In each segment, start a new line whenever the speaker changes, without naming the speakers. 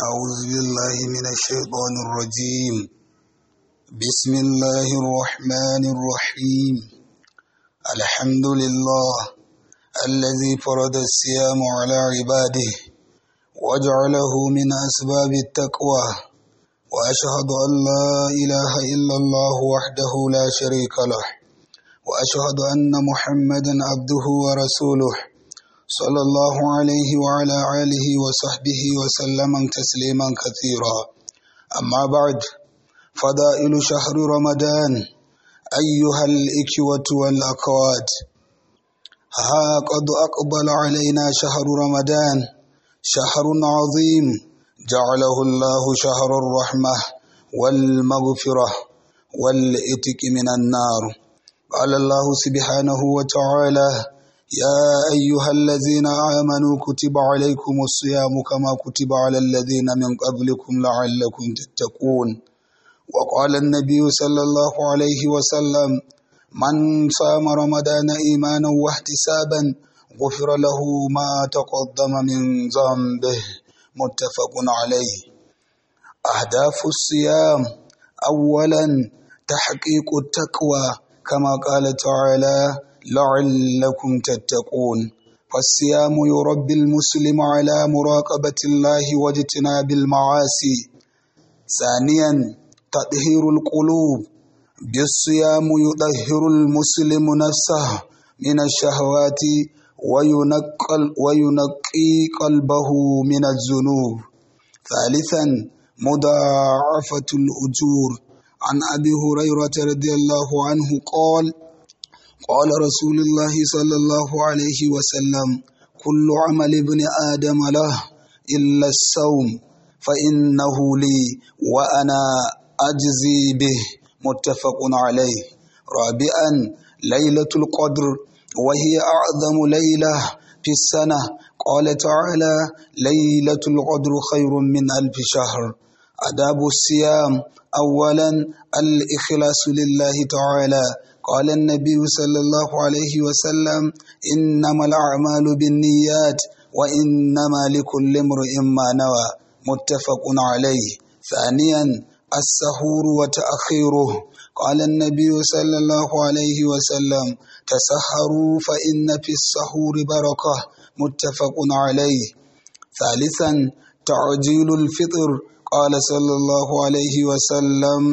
أعوذ بالله من الشيطان الرجيم بسم الله الرحمن الرحيم الحمد لله الذي فرض الصيام على عباده وجعله من أسباب التقوى وأشهد أن لا إله إلا الله وحده لا شريك له وأشهد أن محمدا عبده ورسوله صلى الله عليه وعلى آله وصحبه وسلم تسليما كثيرا أما بعد فضائل شهر رمضان أيها الإكوة والأخوات ها قد أقبل علينا شهر رمضان شهر عظيم جعله الله شهر الرحمة والمغفرة والإتك من النار قال الله سبحانه وتعالى يا أيها الذين آمنوا كتب عليكم الصيام كما كتب على الذين من قبلكم لعلكم تتقون وقال النبي صلى الله عليه وسلم من صام رمضان إيمانا واحتسابا غفر له ما تقدم من ذنبه متفق عليه أهداف الصيام أولا تحقيق التقوى كما قال تعالى لعلكم تتقون فالصيام يربي المسلم على مراقبة الله واجتناب المعاصي ثانيا تطهير القلوب بالصيام يطهر المسلم نفسه من الشهوات وينقل وينقي قلبه من الذنوب ثالثا مضاعفة الأجور عن أبي هريرة رضي الله عنه قال قال رسول الله صلى الله عليه وسلم كل عمل ابن آدم له إلا الصوم فإنه لي وأنا أجزي به متفق عليه رابعا ليلة القدر وهي أعظم ليلة في السنة قال تعالى ليلة القدر خير من ألف شهر أداب الصيام أولا الإخلاص لله تعالى قال النبي صلى الله عليه وسلم إنما الأعمال بالنيات وإنما لكل امرئ ما نوى متفق عليه ثانيا السحور وتأخيره قال النبي صلى الله عليه وسلم تسحروا فإن في السحور بركة متفق عليه ثالثا تعجيل الفطر قال صلى الله عليه وسلم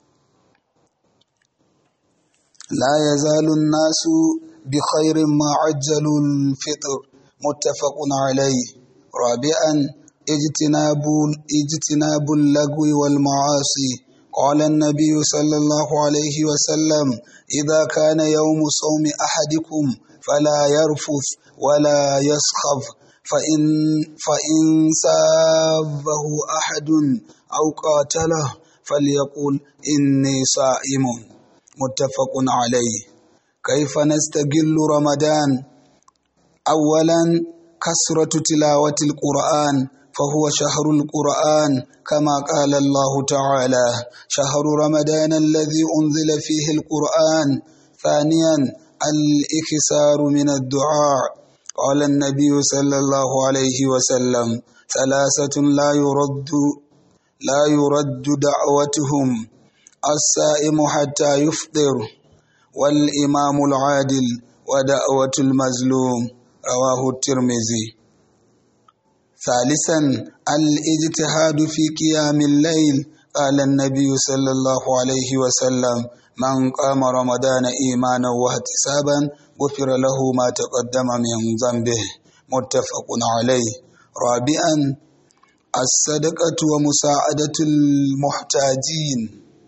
لا يزال الناس بخير ما عجلوا الفطر متفق عليه رابعا اجتناب اجتناب اللغو والمعاصي قال النبي صلى الله عليه وسلم إذا كان يوم صوم أحدكم فلا يرفث ولا يسخف فإن فإن سابه أحد أو قاتله فليقول إني صائم متفق عليه كيف نستقل رمضان أولا كثرة تلاوة القرآن فهو شهر القرآن كما قال الله تعالى شهر رمضان الذي أنزل فيه القرآن ثانيا الإكسار من الدعاء قال النبي صلى الله عليه وسلم ثلاثة لا يرد لا يرد دعوتهم السائم حتى يفطر والإمام العادل ودعوة المظلوم رواه الترمذي ثالثا الاجتهاد في قيام الليل قال النبي صلى الله عليه وسلم من قام رمضان إيمانا واحتسابا غفر له ما تقدم من ذنبه متفق عليه رابعا الصدقة ومساعدة المحتاجين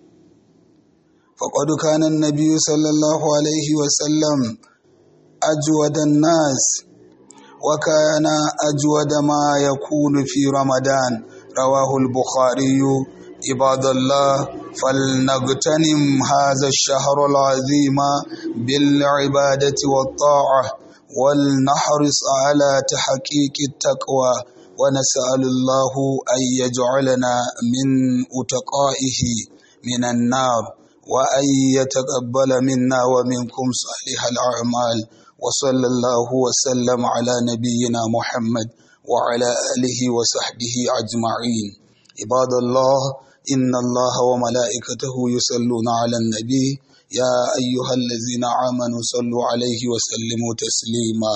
فقد كان النبي صلى الله عليه وسلم أجود الناس وكان أجود ما يكون في رمضان رواه البخاري عباد الله فلنغتنم هذا الشهر العظيم بالعبادة والطاعة ولنحرص على تحقيق التقوى ونسأل الله أن يجعلنا من أتقائه من النار وأن يتقبل منا ومنكم صالح الأعمال وصلى الله وسلم على نبينا محمد وعلى آله وصحبه أجمعين عباد الله إن الله وملائكته يصلون على النبي يا أيها الذين آمنوا صلوا عليه وسلموا تسليما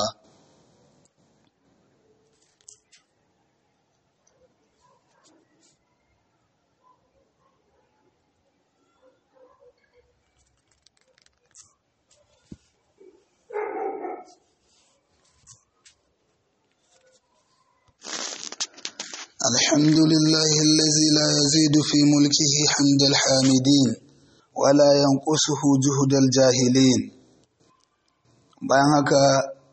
الحمد لله الذي لا يزيد في ملكه حمد الحامدين ولا ينقصه جهد الجاهلين bayan haka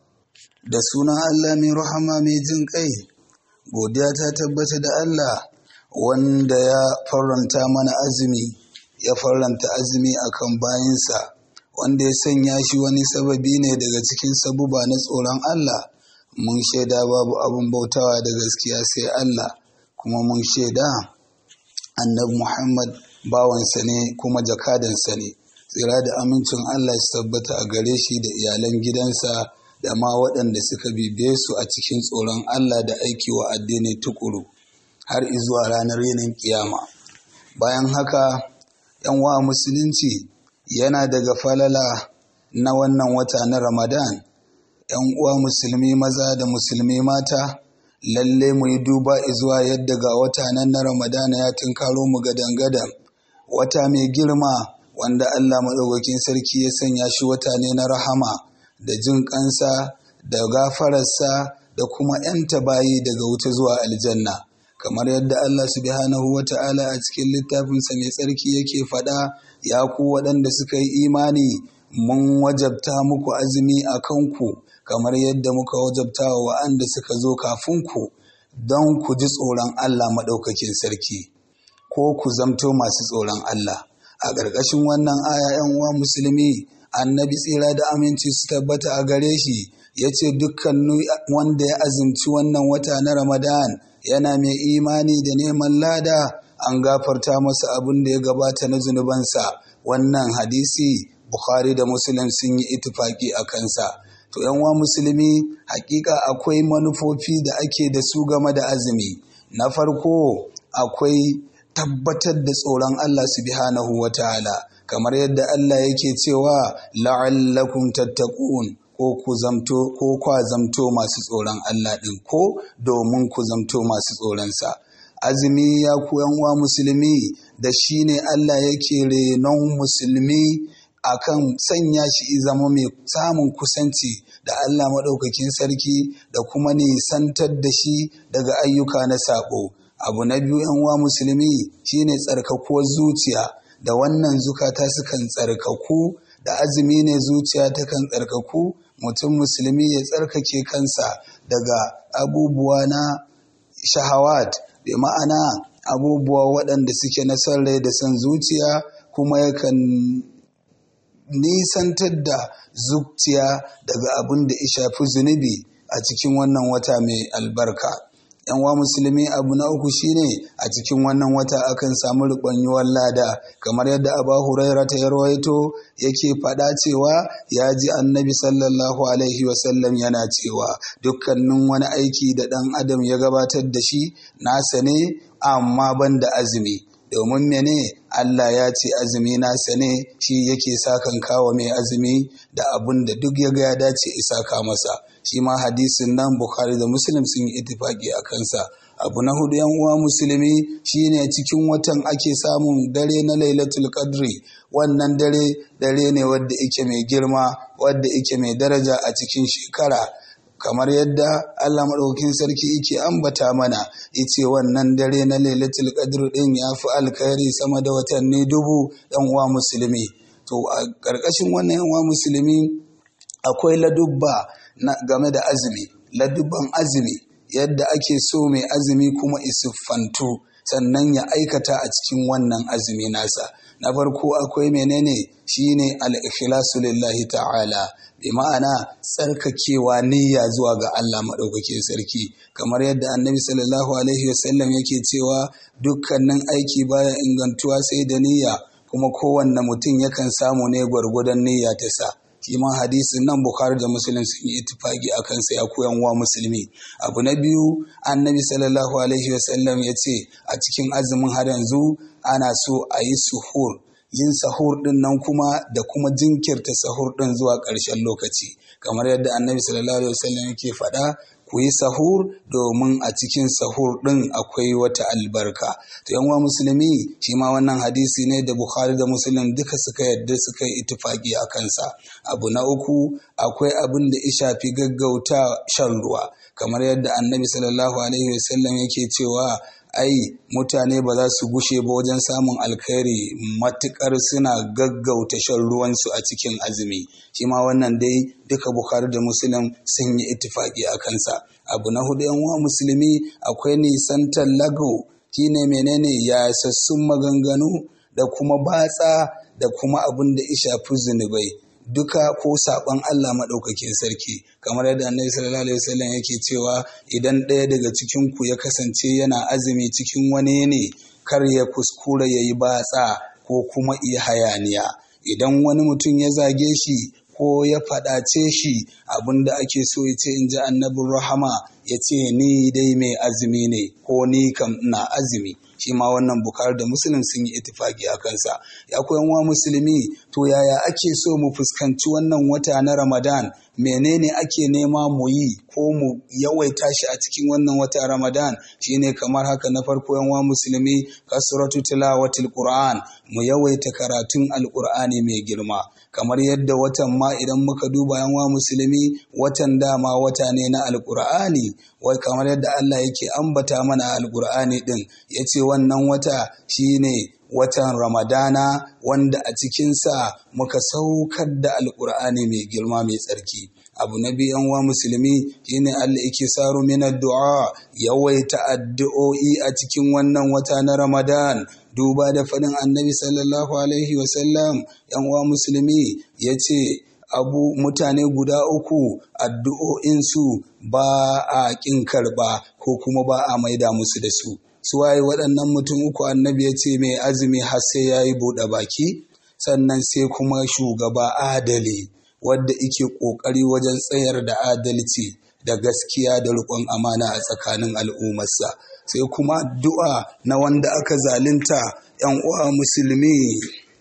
da sunan Allah mai rahama mai jin kai godiya ta tabbata da Allah wanda ya faranta mana azumi ya faranta azumi akan bayinsa wanda ya sanya shi wani sababi ne daga cikin sabuba na tsoron Allah mun shaida babu abin bautawa da gaskiya sai Allah kuma mun shaida annabi Muhammad bawansa ne kuma jakadansa ne tsira da amincin Allah su tabbata a gare shi da iyalan gidansa da ma waɗanda suka bibiye su a cikin tsoron Allah da aiki wa addini tukuru har izuwa ranar yinin kiyama bayan haka yan wa musulunci yana daga falala na wannan wata na Ramadan ‘yan uwa musulmi maza da musulmi mata lalle mu yi duba zuwa yadda ga wata nan na ramadana ya tunkaro mu gadan-gadan wata mai girma wanda allah maɗaukakin sarki ya sanya shi wata ne na rahama da jin ƙansa da gafararsa da kuma ‘yanta bayi daga wuta zuwa aljanna kamar yadda allah subhanahu wa ta'ala a cikin littafinsa mai tsarki yake faɗa ya ku waɗanda suka yi imani mun wajabta muku azumi a kanku kamar yadda muka wajabta wa wa'anda suka zo kafin ku don ku ji tsoron Allah maɗaukakin sarki ko ku zamto masu tsoron Allah a ƙarƙashin wannan aya ‘yan uwa musulmi annabi tsira da aminci su tabbata a gare shi ya ce dukkan wanda ya azumci wannan wata na ramadan yana mai imani da neman lada an gafarta masa abin da ya gabata na zunubansa wannan hadisi bukhari da muslim sun yi itifaki a kansa to yanwa musulmi hakika akwai manufofi da ake da su game da azumi na farko akwai tabbatar da tsoron Allah subhanahu wa ta'ala kamar yadda Allah yake cewa la'allakum tattaqun ko ku zamto ko kwa zamto masu tsoron Allah din ko domin ku zamto masu tsoronsa azumi ya ku yanwa musulmi da shine Allah yake renon musulmi akan sanya shi zama mai samun kusanci da Allah maɗaukakin sarki da kuma nisantar da shi daga ayyuka na saɓo. Abu na biyu uwa musulmi shine tsarkakuwar zuciya da wannan zukata sukan tsarkaku da azumi ne zuciya takan tsarkaku mutum musulmi ya tsarkake kansa daga abubuwa na shahawat bi ma'ana abubuwa waɗanda suke na son rai da son zuciya kuma yakan nisantar da zuciya daga abin da ya shafi zunubi a cikin wannan wata mai albarka. yanwa musulmi abu na uku shine a cikin wannan wata akan samu rubanyuwar lada kamar yadda aba huraira ta rawaito yake faɗa cewa ya ji annabi sallallahu alaihi wasallam yana cewa dukkanin wani aiki da ɗan adam ya gabatar da shi nasa ne amma ban da azumi domin mene Allah ya ce azumi nasa ne shi yake sakan kawo mai azumi da abun da duk ya ga ya dace isaka masa shi ma hadisin nan Bukhari da Muslim sun yi itifaki a kansa abu na hudu yan uwa musulmi shine cikin watan ake samun dare na Lailatul Qadri wannan dare dare ne wadda yake mai girma wadda yake mai daraja a cikin shekara kamar yadda Allah maɗaukin sarki yake ambata mana yace wannan dare na lailatul qadr din ya fi alkhairi sama da watanni dubu ɗan uwa musulmi to a ƙarƙashin wannan yan uwa musulmi akwai ladubba na game da azumi ladubban azumi yadda ake so mai azumi kuma isuffantu sannan ya aikata a cikin wannan azumi nasa na farko akwai menene shine al-ikhlasu lillahi ta'ala bi ma'ana tsarkakewa niyya zuwa ga Allah maɗaukakin sarki kamar yadda annabi sallallahu alaihi wasallam yake cewa dukkanin aiki baya ingantuwa sai da niyya kuma kowanne mutum yakan samu ne gwargwadon niyya ta sa shi ma hadisin nan bukhari da muslim sun yi ittifaki a kansa ya koyan wa musulmi abu na biyu annabi sallallahu alaihi wasallam ya ce a cikin azumin har yanzu ana so a yi suhur yin sahur din nan kuma da kuma jinkirta sahur din zuwa ƙarshen lokaci kamar yadda annabi sallallahu alaihi wasallam yake faɗa ku yi sahur domin a cikin sahur ɗin akwai wata albarka to yan musulmi shi ma wannan hadisi ne da bukhari da muslim duka suka yadda suka yi itifaki a kansa abu na uku akwai abin da ya shafi gaggauta shan ruwa kamar yadda annabi sallallahu alaihi wasallam yake cewa ai mutane ba za su gushe ba wajen samun alkhairi matukar suna gaggauta shan ruwansu a cikin azumi shi ma wannan dai duka bukhari da muslim sun yi ittifaki a kansa abu na hudu yan uwa musulmi akwai nisantar lago shine menene ya sassun maganganu da kuma batsa da kuma abin da ya shafi zunubai duka ko saɓon Allah maɗaukakin sarki kamar yadda annabi sallallahu alaihi wasallam yake cewa idan ɗaya daga cikin ku ya kasance yana azumi cikin wani ne kar ya kuskura ya yi batsa ko kuma iya hayaniya idan wani mutum ya zage shi ko ya faɗace shi abin da ake so ya ce in ji annabin rahama ya ce ni dai mai azumi ne ko ni kam ina azumi shi ma wannan bukar da musulun sun yi itifaki a kansa ya koyan wa musulmi to yaya ake so mu fuskanci wannan wata na ramadan menene ake nema mu yi ko mu yawaita shi a cikin wannan wata ramadan shine kamar haka na farko yan wa musulmi kasratu tilawatil qur'an mu yawaita karatun alqur'ani mai girma kamar yadda watan ma idan muka duba yan wa musulmi watan dama wata ne na alqur'ani wai kamar yadda Allah yake ambata mana alqur'ani din yace wannan wata shine watan ramadana wanda a cikinsa muka saukar da alkur'ani mai girma mai tsarki abu na biyan wa musulmi shine Allah yake saro min addu'a yawaita addu'o'i a cikin wannan wata na ramadan duba da faɗin annabi sallallahu alaihi wasallam yan wa musulmi ya ce abu mutane guda uku addu'o'insu ba a ƙin karɓa ko kuma ba a maida musu da su suwaye waɗannan mutum uku annabi ya ce mai azumi har sai ya yi buɗe baki sannan sai kuma shugaba adali wadda ike ƙoƙari wajen tsayar da adalci da gaskiya da riƙon amana a tsakanin al'ummarsa sai kuma addu'a na wanda aka zalunta ‘yan uwa musulmi